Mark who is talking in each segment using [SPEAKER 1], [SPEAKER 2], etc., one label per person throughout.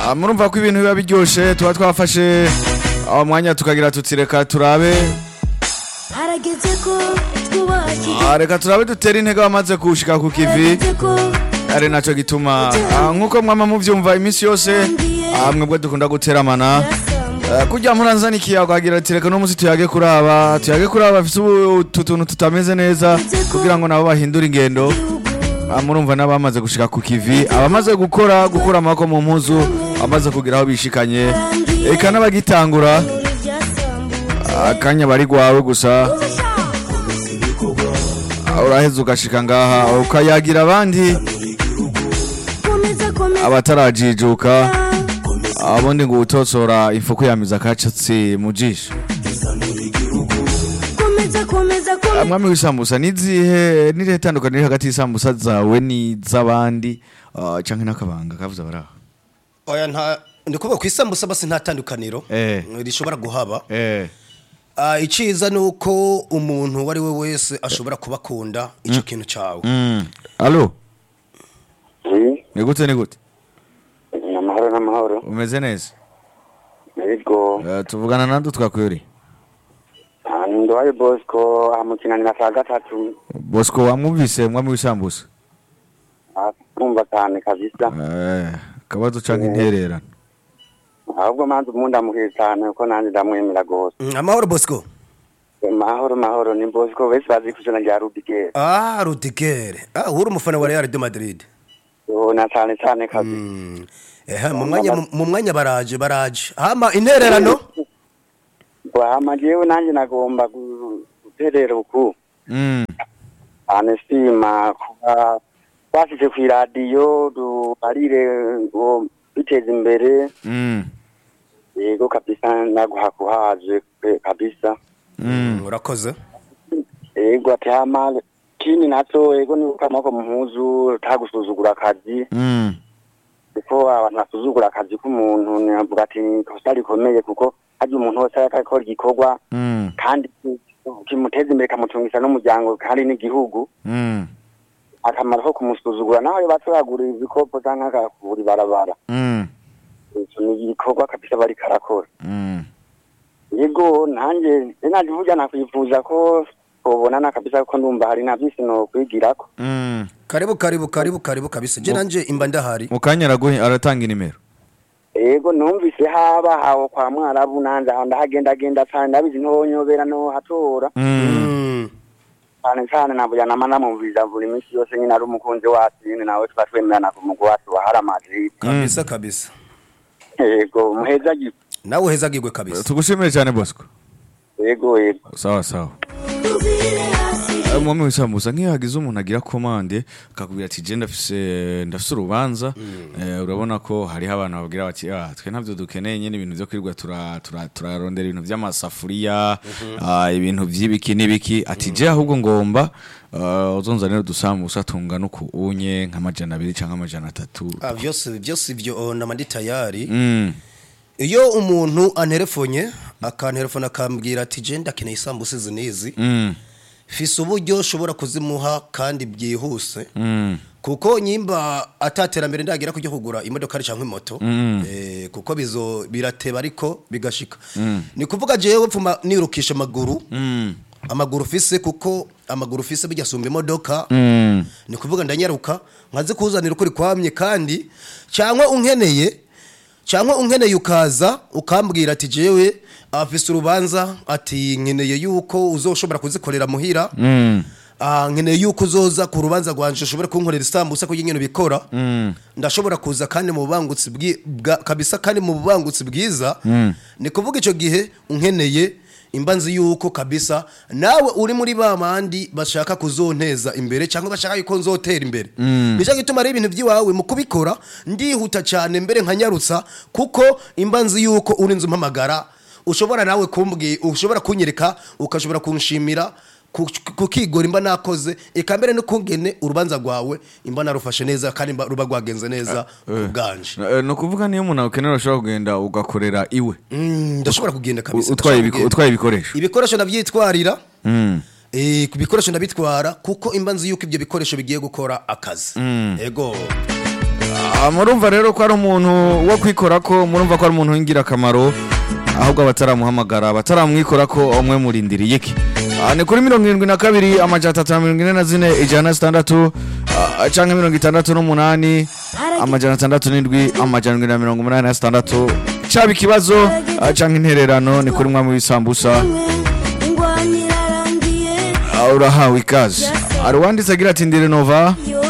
[SPEAKER 1] Ah, murumva ko ibintu biba biryoshe tuba twafashe aho mwanya tukagira tuti reka turabe
[SPEAKER 2] harageze ko twubakira
[SPEAKER 1] Ah, reka turabe dutere intege abamaze kushika ku kivi
[SPEAKER 2] harageze ko
[SPEAKER 1] ari naco gituma ah, nk'uko mwama muvyumva iminsi yose ah, mwebwe dukunda guteramana
[SPEAKER 2] yasamba
[SPEAKER 1] Eh, kurya muranzana ikiyago agira ati reka no musi tuyage kuraba tuyage kuraba bafise utu tuntu tutameze neza kugira ngo nabo bahindure ingendo
[SPEAKER 2] igihugu
[SPEAKER 1] Ah, murumva n'abamaze gushika ku kivi abamaze gukora gukura amaboko mu mpuzu abamaze kugira aho bishikanye eka n'abagitangura
[SPEAKER 2] ibirori byasambutse
[SPEAKER 1] akanya bari gwawe gusa ah, uraheza ugashika ngaha ukayagira abandi
[SPEAKER 2] komeza komeza
[SPEAKER 1] abatarajijuka abundi ngo utotsora ifuku yamiza akacatsi mu jisho
[SPEAKER 2] komeza komeza komeza
[SPEAKER 1] mwami w'isambusa nizihe nirihe tandukaniro hagati y'isambusa zawe n'iz'abandi ah, canke n'akabanga kavuze abaraho
[SPEAKER 3] oya nta ndi kuvuga ku isambusa basi nta tandukaniro
[SPEAKER 1] Eh.
[SPEAKER 3] rishobora guhaba
[SPEAKER 1] eh
[SPEAKER 3] Ah, iciza ni uko umuntu uwo ari we wese ashobora kubakunda icyo kintu cyawe
[SPEAKER 1] mm. alo
[SPEAKER 4] Oui,
[SPEAKER 1] ni gute ni gute
[SPEAKER 4] ni amahoro n'amahoro
[SPEAKER 1] umeze neza
[SPEAKER 4] yego
[SPEAKER 1] Eh, tuvugana nande twakweri
[SPEAKER 4] Ah, ni ndowaye bosco amukinanira saa gatatu
[SPEAKER 1] bosco wamwumvise mwami w'isambusa
[SPEAKER 4] kumva cyane kabisa
[SPEAKER 1] eh kabazo canke intererano
[SPEAKER 4] ahubwo manzi umuntu ndamuhiye cyane kuko nanjye ndamwemera rwose
[SPEAKER 3] Mm, amahoro bosco
[SPEAKER 4] mahoro mahoro ni bosco wese bazi ku izina rya rudigere
[SPEAKER 3] ah rudigere ah uri umufana wa real de madrid
[SPEAKER 4] na cyane cyane kabisa
[SPEAKER 3] Mm. ehe mu mwanya mu mwanya baraje baraje hama intererano
[SPEAKER 4] hama jewe nanjye nagomba gu- guterera uku
[SPEAKER 1] mm.
[SPEAKER 4] cyane sima kuba twashyize ku iradiyo duharire ngo biteze imbere
[SPEAKER 1] Mm.
[SPEAKER 4] yego kabisa naguha kuhaje pe, kabisa
[SPEAKER 1] Mm.
[SPEAKER 3] urakoze
[SPEAKER 4] yego ati hama kini naco yego ni uko amaboko mu mpuzu utagusuzugura akazi
[SPEAKER 1] Mm.
[SPEAKER 4] kuko abantu basuzugura akazi k'umuntu navuga ati ni ikosa rikomeye kuko harya umuntu wese ariko akora igikorwa
[SPEAKER 1] Mm.
[SPEAKER 4] kandi kimuteza imbere kamutungisha n'umuryango kandi n'igihugu
[SPEAKER 1] Mm.
[SPEAKER 4] akamaro ko kumusuzugura naho yoba atoragura ibikopo canke agakubura ibarabara
[SPEAKER 1] Mm.
[SPEAKER 4] ico ni igikorwa kabisa bariko arakora
[SPEAKER 1] Mm.
[SPEAKER 4] yego nanjye naje burya nakwifuza ko tubonana kabisa kuko ndumva hari na byinshi nokwigirako
[SPEAKER 1] Mm.
[SPEAKER 3] karibu karibu karibu karibu kabisa je nanje imba ndahari
[SPEAKER 1] mu kanya araguhe aratanga inimero
[SPEAKER 4] yego numvise haba aho kwa mwarabu nanjye aho ndahagendagenda cyane ndabizi ntonyobera no hatora
[SPEAKER 1] Mm.
[SPEAKER 3] Mm.
[SPEAKER 4] cyane cyane navuga nama namumviriza buri minsi yose nyine ari umukunzi wacu nyine nawe tuba twemerana ku mugwi wacu wa hara madrid
[SPEAKER 3] kabisa kabisa
[SPEAKER 4] yego muheza gi
[SPEAKER 3] nawe uhezagirwe kabisa
[SPEAKER 1] tugushimire cyane bosco
[SPEAKER 4] yego yego
[SPEAKER 1] sawa sawa
[SPEAKER 2] tuvire hasi
[SPEAKER 1] Eh, mwami w'isambusa nk'iyo hagize umuntu agira komande akakubwira ati je ndafise ndafise urubanza eh, urabona ko hariho abantu babwira bati ah twe ntabyo dukeneye nyine ibintu byo kwirirwa tura- tura- turarondera ibintu by'amasafuriya ah, ibintu by'ibiki n'ibiki ati je ahubwo ngomba ah, uzonzanira udusambusa tungana uku unye nk'amajana abiri cyangwa amajana atatu
[SPEAKER 3] ah byose byose ibyo nama ndi tayari
[SPEAKER 1] Mm,
[SPEAKER 3] iyo umuntu anterefonye akanterefona akambwira ati je ndakeneye isambusa izi n'izi
[SPEAKER 1] mm,
[SPEAKER 3] fise uburyo ushobora kuzimuha kandi byihuse
[SPEAKER 1] mm,
[SPEAKER 3] kuko nyimba ataterambere ndagira kujya kugura imodoka cyangwa imoto
[SPEAKER 1] Mm.
[SPEAKER 3] eh, kuko bizo birateba ariko bigashika ni kuvuga jewe pfuma nirukisha amaguru
[SPEAKER 1] mm,
[SPEAKER 3] amaguru fise kuko amaguru fise bijya sumba imodoka
[SPEAKER 1] mm,
[SPEAKER 3] ni kuvuga ndanyaruka nkaze kuzanira ukuri kwamye kandi cyangwa unkeneye cyangwa unkeneye ukaza ukambwira ati jewe afise urubanza ati nkeneye yuko uzoshobora kuzikorera muhira
[SPEAKER 1] mm,
[SPEAKER 3] Ah, nkeneye yuko uzoza ku rubanza rwanje ushobora kunkorera isambusa kugira ingene bikora
[SPEAKER 1] mm,
[SPEAKER 3] ndashobora kuza kandi mu bubangutsi bwi- bwa kabisa kandi mu bubangutsi bwiza ni kuvuga icyo gihe unkeneye imba nzi yuko kabisa nawe uri muri ba bandi bashaka kuzonteza imbere cyangwa bashaka yuko nzotera imbere nicyo gituma ari ibintu by'iwawe mu kubikora ndihuta cyane mbere nkanyarutsa kuko imba nzi yuko uri nzu mpamagara ushobora nawe kumbwi ushobora kunyereka ukashobora kunshimira ku- kukigora imba nakoze eka mbere no kungene urubanza rwawe imba narufashe neza kandi imba ruba rwagenze neza ku bwanje
[SPEAKER 1] Eh, ni ukuvuga niyo umuntu akenera ushobora kugenda ugakorera iwe
[SPEAKER 3] Mm, ndashobora kugenda kabisa
[SPEAKER 1] utwaye
[SPEAKER 3] ndashobora
[SPEAKER 1] ibiko-
[SPEAKER 3] kugenda.
[SPEAKER 1] utwaye ibikoresho
[SPEAKER 3] ibikoresho ndabyitwarira
[SPEAKER 1] Mm.
[SPEAKER 3] eh, ku bikoresho ndabitwara kuko imba nzi yuko ibyo bikoresho bigiye gukora akazi ego
[SPEAKER 1] Ah, murumva rero ko ari umuntu wo kwikora ko murumva ko ari umuntu w'ingirakamaro ahubwo abataramuhamagara abataramwikora ko umwe murindiriye iki Ah, ni kuri mirongo irindwi na kabiri amajana atatu na mirongo ine na zine ijana na zitandatu ah, canke mirongo itandatu n'umunani amajana atandatu n'indwi amajana indwi na mirongo umunani na zitandatu caba ikibazo ah, canke intererano ni kuri mwami w'isambusa
[SPEAKER 2] ingwani irarangiye
[SPEAKER 1] Ah, urahawe ikaze hari uwanditse agira ati ndire nova
[SPEAKER 2] yo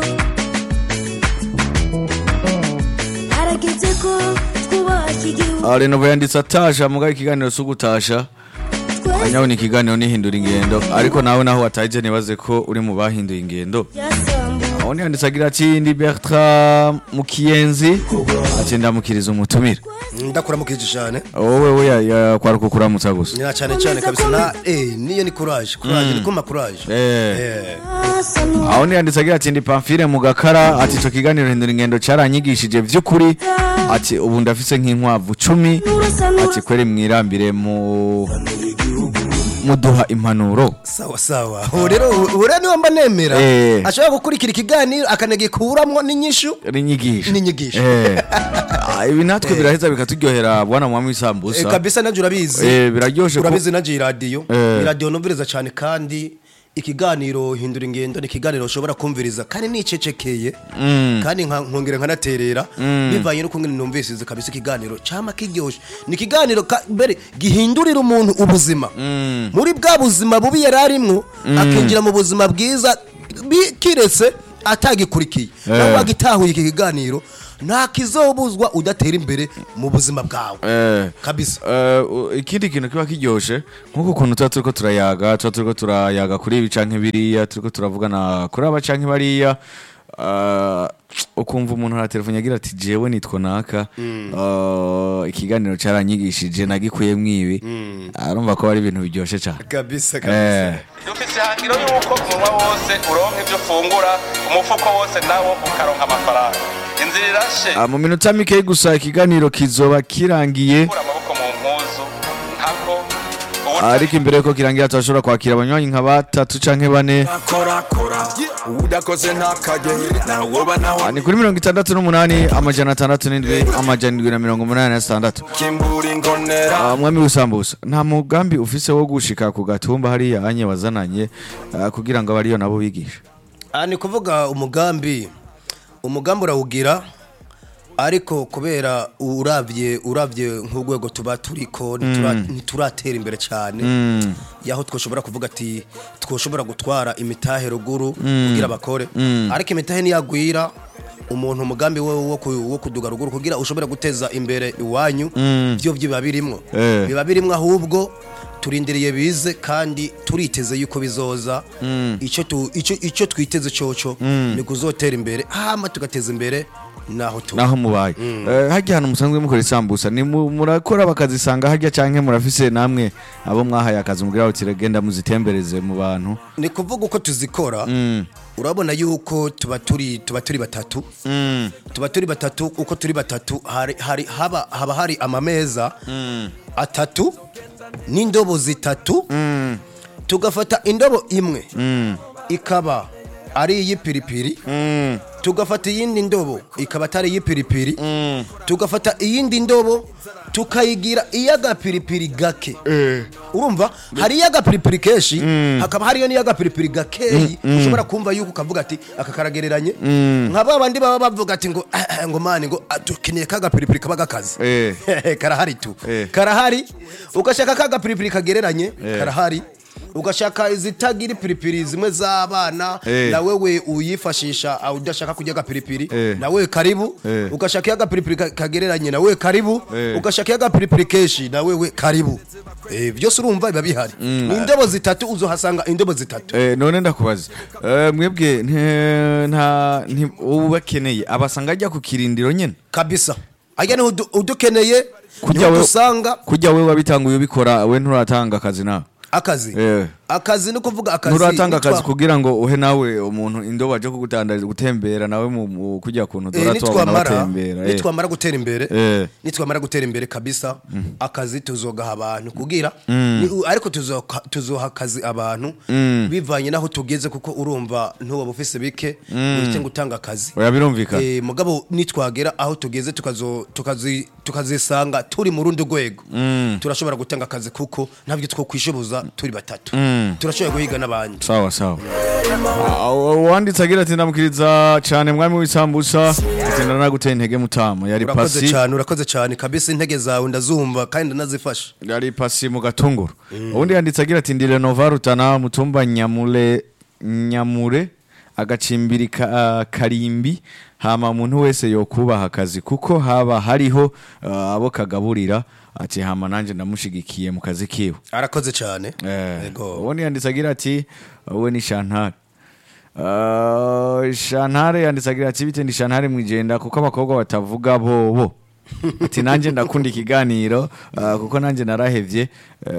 [SPEAKER 2] harageze ko twubaka igihugu
[SPEAKER 1] Ah, renova yanditse atasha mugabo ikiganiro si ugutasha
[SPEAKER 2] twese
[SPEAKER 1] anyaho ni ikiganiro nihindura ingendo ariko nawe naho wataje nibaze ko uri mu bahinduye ingendo
[SPEAKER 2] byasambuwe
[SPEAKER 1] aho yanditse agira ati ndi Bertrand Mukiyenzi ati ndamukiriza umutumire
[SPEAKER 3] ndakuramukije cyane
[SPEAKER 1] wowe we ya- ya kwaruka kuramutsa gusa
[SPEAKER 3] nyina cyane cyane kabisa na eh niyo ni courage courage ni kuma courage
[SPEAKER 1] Eh.
[SPEAKER 3] eh
[SPEAKER 2] asa n'uwo
[SPEAKER 1] aho yanditse agira ati ndi Pamphile mu gakara ati ico kiganiro hindura ingendo caranyigishije vy'ukuri ati ubu ndafise nk'inkwavu cumi
[SPEAKER 2] urasa n'uwo
[SPEAKER 1] ati kweri mwirambire mu muduha impanuro
[SPEAKER 3] sawa sawa ubu rero ubu rero niwe mba nemera
[SPEAKER 1] Eh.
[SPEAKER 3] ashobora gukurikira ikiganiro akanagikuramwo n'inyishu
[SPEAKER 1] n'inyigisho
[SPEAKER 3] N'inyigisho.
[SPEAKER 1] Eh. Ah, ibi natwe biraheza bikaturyohera bwana mwami
[SPEAKER 3] Eh,
[SPEAKER 1] w'isambusa
[SPEAKER 3] kabisa nabyo urabizi
[SPEAKER 1] Eh, biraryoshe ko
[SPEAKER 3] urabizi naje iradiyo
[SPEAKER 1] Eh.
[SPEAKER 3] iradiyo numviriza cyane kandi ikiganiro hindura ingendo ni ikiganiro ushobora kumviriza kandi nicecekeye kandi nka- nkongera nkanaterera bivanye no kungene numvisize kabisa ikiganiro cyama kiryoshe ni ikiganiro ka- mbere gihindurira umuntu ubuzima muri bwa buzima bubi yari arimwo akinjira mu buzima bwiza bi- kiretse atagikurikiye nawe wagitahuye iki kiganiro nta kizobuzwa udatera imbere mu buzima bwawe
[SPEAKER 1] Eh.
[SPEAKER 3] kabisa
[SPEAKER 1] Eh, u- ikindi kintu kiba kiryoshe nk'uko ukuntu tuba turiko turayaga tuba turiko turayaga kuri ibi canke biriya turiko turavugana kuri aba canke bariya eh, ukumva umuntu aratelefone agira ati jewe nitwa naka eh, ikiganiro caranyigishije nagikuyemwo ibi arumva ko ari ibintu biryoshe cane
[SPEAKER 3] kabisa
[SPEAKER 1] Eh.
[SPEAKER 5] dufise ihangiro yuko umunwa wose uronka ivyo ufungura umufuko wose nawo ukaronka amafaranga inzira irashe
[SPEAKER 1] Ah, mu minota mikeyi gusa ikiganiro kizoba kirangiye
[SPEAKER 5] kura amaboko mu mpuzu ntako
[SPEAKER 1] ariko imbere yuko kirangira turashobora kwakira abanywanyi nka batatu canke bane
[SPEAKER 6] korakora udakoze ntakajye nawoba nawe
[SPEAKER 1] Ah, ni kuri mirongo itandatu n'umunani amajana atandatu n'indwi amajana indwi na mirongo umunani na sitandatu
[SPEAKER 6] kimbura ingonera
[SPEAKER 1] Ah, mwami w'isambusa nta mugambi ufise wo gushika ku gatumba hariya anye wazananye ah, kugira ngo abariyo nabo bigishe
[SPEAKER 3] aha ni kuvuga umugambi umugambi urawugira ariko kubera urabye urabye nk'urwego tuba turiko ntitura- ntituratera imbere cyane yaho twashobora kuvuga ati twashobora gutwara imitahe ruguru kugira bakore ariko imitahe niyagwira umuntu umugambi we wo ku- wo kuduga ruguru kugira ushobore guteza imbere iwanyu byo biba birimwo
[SPEAKER 1] Eh.
[SPEAKER 3] biba birimwo ahubwo turindiriye bize kandi turiteze yuko bizoza icyo tu- icyo icyo twiteze cyoco ni kuzotera imbere hama tugateza imbere naho tu
[SPEAKER 1] naho mubaye Eh, harya hantu musanzwe mukora isambusa ni mu- murakora bakazisanga harya canke murafise namwe abo mwahaye akazi mugira ngo tiragenda muzitembereze mu bantu
[SPEAKER 3] ni kuvuga uko tuzikora urabona yuko tuba turi tuba turi batatu tuba turi batatu uko turi batatu hari, hari, haba, haba hari amameza atatu n'indobo zitatu tugafata indobo imwe ikaba ari iy'ipiripiri tugafata iyindi ndobo ikaba atari iy'ipiripiri tugafata iyindi ndobo tukayigira iy'agapiripiri gake urumva hari iy'agapiripiri kenshi hakaba hariyo n'iy'agapiripiri gakeyi ushobora kumva yuko ukavuga ati aka karagereranye nka ba bandi baba bavuga ati ngo "Ah, ah, ngo mani ngo ah, dukeneye ka gapiripiri kaba gakaze
[SPEAKER 1] Eh.
[SPEAKER 3] karahari tu
[SPEAKER 1] Eh.
[SPEAKER 3] karahari ugashaka ka gapiripiri kagereranye karahari ugashaka izitagira ipiripiri zimwe z'abana
[SPEAKER 1] Eh.
[SPEAKER 3] na wewe uyifashisha ah, udashaka kurya agapiripiri
[SPEAKER 1] Eh.
[SPEAKER 3] na wewe karibu
[SPEAKER 1] Eh.
[SPEAKER 3] ugashaka iyo agapiripiri ka- kagereranye na wewe karibu
[SPEAKER 1] Eh.
[SPEAKER 3] ugashaka iyo agapiripiri kenshi na wewe karibu Eh, byose urumva biba bihari ni indobo zitatu uzohasanga indobo zitatu
[SPEAKER 1] Eh, none ndakubaza Eh, mwebwe nte- nta nti- ubu bakeneye abasanga ajya ku kirindiro nyene
[SPEAKER 3] kabisa ajya niho udu- udukeneye
[SPEAKER 1] Kujya
[SPEAKER 3] niho
[SPEAKER 1] we-
[SPEAKER 3] dusanga
[SPEAKER 1] kujya we wabitanguye ubikora we nturatanga akazi nawe
[SPEAKER 3] akazi
[SPEAKER 1] Eh.
[SPEAKER 3] akazi ni kuvuga akazi
[SPEAKER 1] nturatanga akazi
[SPEAKER 3] nitwa-
[SPEAKER 1] kugira ngo uhe nawe umuntu indobo aje kugutandariza gutembera nawe mu- mu kujya kuntu
[SPEAKER 3] Eh,
[SPEAKER 1] dora tubona
[SPEAKER 3] nitwamara
[SPEAKER 1] batembera eh.
[SPEAKER 3] nitwamara gutera imbere
[SPEAKER 1] Eh.
[SPEAKER 3] nitwamara gutera imbere kabisa akazi tuzogaha abantu kugira ni- ariko tuzoka- tuzoha akazi abantu bivanye naho tugeze kuko urumva ntuba ufise bike uretse gutanga akazi
[SPEAKER 1] oya birumvikana
[SPEAKER 3] Eh, mugabo nitwagera aho tugeze tukazo- tukazi- tukazisanga turi mu rundi rwego turashobora gutanga akazi kuko ntabyo two kwishoboza turi batatu turashobora guhiga n'abandi
[SPEAKER 1] sawa sawa Ah, uwanditse agira ati ndamukiriza cyane mwami w'isambusa ati ndanaguteye intege mutama yari
[SPEAKER 3] urakoze
[SPEAKER 1] pasi
[SPEAKER 3] cyane urakoze cyane kabisa intege zawe ndazumva kandi ndanazifasha
[SPEAKER 1] yari pasi mu gatunguru ubundi yanditse agira ati ndi renova rutana mutumba nyamure nyamure agacimbiri ka, karimbi hama umuntu wese yokubaha akazi kuko haba hariho ah, abo kagaburira ati hama nanjye ndamushigikiye mu kazi kiwe
[SPEAKER 3] arakoze cyane
[SPEAKER 1] Eh,
[SPEAKER 3] Yego.
[SPEAKER 1] ubundi yanditse agira ati wowe ni shantare Uh, shantare yanditse agira ati bite ndi shantare mwijenda kuko abakobwa batavuga bobo ati nanjye ndakunda ikiganiro uh, kuko nanjye narahevye uh,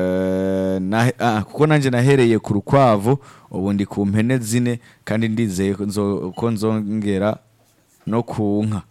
[SPEAKER 1] nahe- ah, kuko nanjye nahereye ku rukwavu ubu ndi ku mpene zine kandi ndizeye ko nzo- ko nzongera no ku nka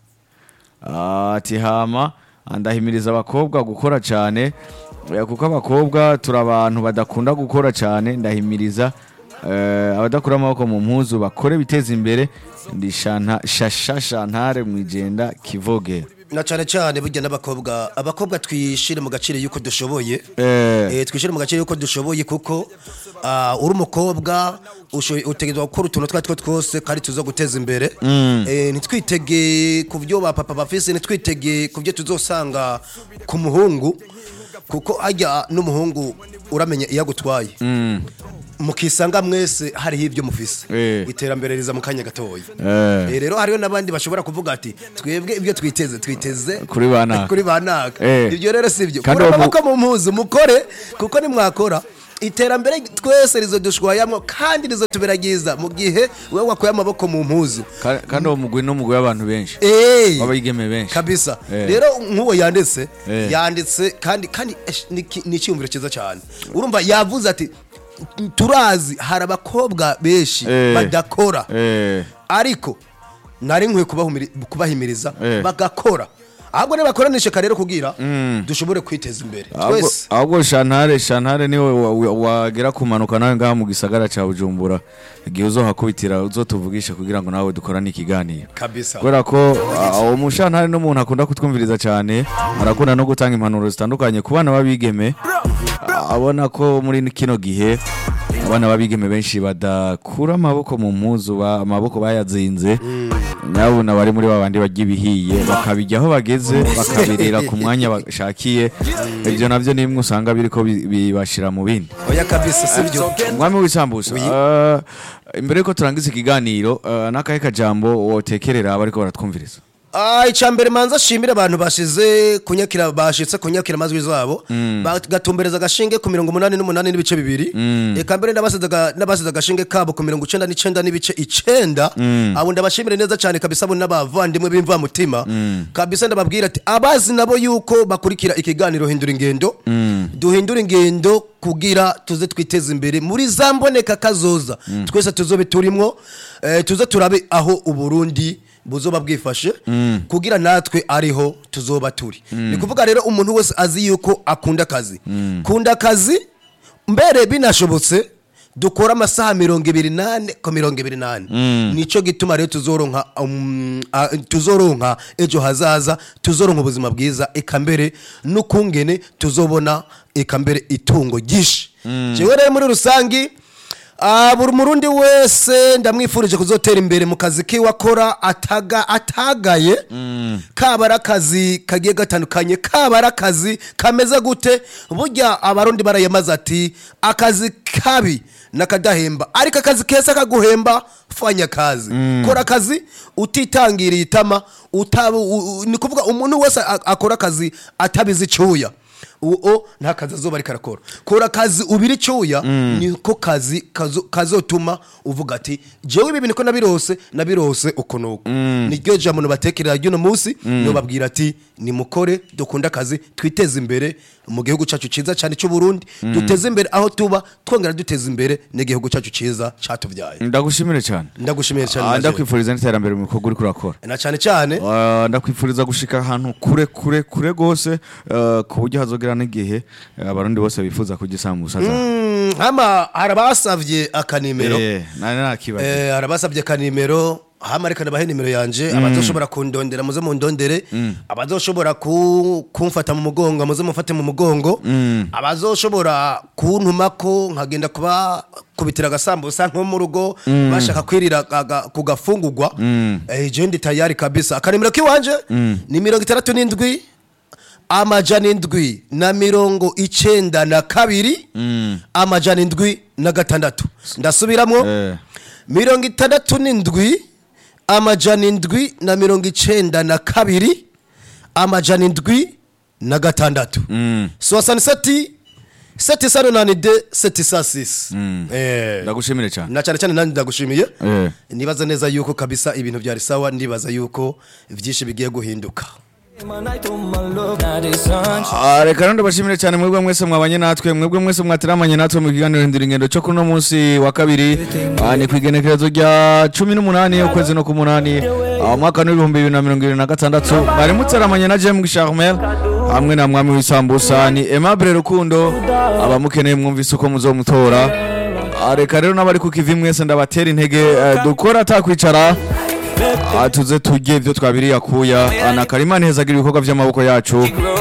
[SPEAKER 1] Ah, ati hama ndahimiriza abakobwa gukora cyane eh, kuko abakobwa turi abantu badakunda gukora cyane ndahimiriza eh, abadakura amaboko mu mpuzu bakore biteza imbere ndi Shanta- shasha shantare mwijenda kivogera
[SPEAKER 3] na cyane cyane burya n'abakobwa abakobwa twishire mu gaciro yuko dushoboye
[SPEAKER 1] Eh.
[SPEAKER 3] eh, twishire mu gaciro yuko dushoboye kuko ah, uri umukobwa usho- utegerezwa gukora utuntu twa two twose kandi tuza guteza imbere eh, ntitwitege ku byo ba papa bafise ntitwitege ku byo tuzosanga ku muhungu kuko ajya n'umuhungu uramenya iyo agutwaye mukisanga mwese hariho ibyo mufise
[SPEAKER 1] Eh.
[SPEAKER 3] iterambere riza mu kanya gatoya
[SPEAKER 1] Eh.
[SPEAKER 3] Eh, rero hariho n'abandi bashobora kuvuga ati twebwe ibyo twiteze twiteze
[SPEAKER 1] Kuri ba naka."
[SPEAKER 3] kuri ba naka
[SPEAKER 1] Eh.
[SPEAKER 3] ibyo rero si byo
[SPEAKER 1] Kandi
[SPEAKER 3] kuri
[SPEAKER 1] uwo mu-
[SPEAKER 3] amaboko mu mpuzu mukore kuko nimwakora iterambere twese rizodushwayamwo kandi rizotubera ryiza mu gihe wewe wakuye amaboko mu mpuzu
[SPEAKER 1] Ka- kandi uwo mugwi n'umugwi w'abantu benshi
[SPEAKER 3] Eh.
[SPEAKER 1] w'abigeme benshi
[SPEAKER 3] kabisa
[SPEAKER 1] Eh.
[SPEAKER 3] rero nk'uwo yanditse
[SPEAKER 1] Eh.
[SPEAKER 3] yanditse kandi kandi esh, ni ki- ni icyumviro cyiza cyane urumva yavuze ati turazi hari abakobwa benshi
[SPEAKER 1] Eh.
[SPEAKER 3] badakora
[SPEAKER 1] Eh,
[SPEAKER 3] ariko nari nkwiye kubahumiri- kubahimiriza
[SPEAKER 1] Eh.
[SPEAKER 3] bagakora ahubwo nibakoranishe rero kugira dushobore kwiteza imbere
[SPEAKER 1] ahubwo-
[SPEAKER 3] twese
[SPEAKER 1] ahubwo shantare shantare niwe wa- wa- wagera kumanuka nawe ngaha mu gisagara cya bujumbura igihe uzohakubitira uzotuvugisha kugira ngo nawe dukorane ikiganiro
[SPEAKER 3] kabisa
[SPEAKER 1] kubera ko ah, uwo mushantare n'umuntu akunda kutwumviriza cyane arakunda no gutanga impanuro zitandukanye ku bana b'abigeme Ah, abona ko muri kino gihe abana b'abigeme benshi badakura amaboko mu mpuzu ba- amaboko bayazinze nyabuna bari muri babandi barya ibihiye bakabijya aho bageze bakabirira ku mwanya bashakiye ibyo nabyo ni bimwe usanga biriko bi- bibashira mu bindi
[SPEAKER 3] oya kabisa sibyo
[SPEAKER 1] umwami w'isambusa ah, imbere yuko turangiza ikiganiro ah, n'akahe kajambo wotekerera abariko baratwumviriza
[SPEAKER 3] Ah, icambere manza shimire abantu bashize kunyakira bashitse kunyakira amazwi zabo bagatumbereza agashinge ku mirongo umunani n'umunani n'ibice bibiri eka mbere n'abasize aga- n'abasize agashinge kabo ku mirongo icenda n'icenda n'ibice icenda abo ndabashimire neza cyane kabisa abo n'abavandimwe b'imvamutima kabisa ndababwira ati abazi nabo yuko bakurikira ikiganiro hindura ingendo duhindura ingendo kugira tuze twiteze imbere muri za mboneka kazoza twese tuzobe turimwo eh, tuze turabe aho uburundi buzoba bwifashe kugira natwe ariho tuzoba turi ni kuvuga rero umuntu wese azi yuko akunda akazi kunda akazi mbere binashobotse dukora amasaha mirongo ibiri nane ku mirongo ibiri nane nico gituma rero tuzoronka um, a- tuzoronka ejo hazaza tuzoronka ubuzima bwiza eka mbere n'ukungene tuzobona eka mbere itungo ryinshi jewe rero muri rusangi Ah, buri murundi wese ndamwifurije kuzotera imbere mu kazi kiwe akora ataga atagaye kaba ari akazi kagiye gatandukanye kaba ari akazi kameze gute burya abarundi barayamaze ati akazi kabi nakadahemba ariko akazi keza kaguhemba fanya akazi kora akazi utitangiriye itama utabu u- u- ni kuvuga umuntu wese a- akora akazi atabizi icyuya uwo nta kazi azoba ariko arakora kora akazi ubiri icyuya niko kazi kazo- kazotuma uvuga ati jewe ibi bintu ko nabirose nabirose uko nuko niryo jambo batekerera ry'uno munsi nubabwira ati nimukore dukunda akazi twiteze imbere mu gihugu cyacu cyiza cyane cy'u Burundi duteze imbere aho tuba twongera duteza imbere n'igihugu cyacu cyiza cyatubyaye
[SPEAKER 1] ndagushimire cyane
[SPEAKER 3] ndagushimiye cyane
[SPEAKER 1] Ah,
[SPEAKER 3] Najee.
[SPEAKER 1] ndakwifuriza n'iterambere mu bikorwa uriko urakora
[SPEAKER 3] na cyane cyane
[SPEAKER 1] Ah, ndakwifuriza gushika ahantu kure kure kure gose eh, ku buryo hazogera n'igihe eh, abarundi bose bifuza kurya isambusa zawe
[SPEAKER 3] Mm, hama harabasavye akanimero
[SPEAKER 1] Eh, nari nakibaza
[SPEAKER 3] Eh, harabasavye akanimero hama reka nabahe nimero yanje abazoshobora kundondera muze mundondere abazoshobora ku- kumfata mu mugongo muze mufate mu mugongo abazoshobora kuntumako nkagenda kuba kubitira agasambusa nko mu rugo bashaka kwirira aga- ku gafungurwa eh, je ndi tayari kabisa akanimero kiwanje ni mirongo itandatu n'indwi amajana indwi na mirongo icenda na kabiri amajana indwi na gatandatu ndasubiramwo
[SPEAKER 1] Eh.
[SPEAKER 3] mirongo itandatu n'indwi amajana indwi na mirongo icenda na kabiri amajana indwi na gatandatu soixante-sept seti sano nani de seti sa sisi Eh.
[SPEAKER 1] ndagushimire cyane
[SPEAKER 3] na cyane cyane nanjye ndagushimiye
[SPEAKER 1] Eh.
[SPEAKER 3] nibaza neza yuko kabisa ibintu byari sawa ndibaza yuko byinshi bigiye guhinduka
[SPEAKER 1] Ah, reka rero ndabashimire cyane mwebwe mwese mwabanye natwe mwebwe mwese mwatiramanye natwe mu kiganiro hindura ingendo cyo kuno munsi wa kabiri Ah, ni ku igenekerezo rya cumi n'umunani ukwezi no ku munani ah, umwaka n'ibihumbi bibiri na mirongo irindwi na gatandatu bari mutaramanye na James Charmel hamwe na mwami w'isambusa ni Aimable Rukundo abamukeneye mwumvise uko muzomutora Ah, reka rero n'abari ku kivi mwese ndabatera intege eh, dukora atakwicara Ah, tuze tujye ibyo twabiriye akuya Ah, na karimani hezagira ibikorwa by'amaboko yacu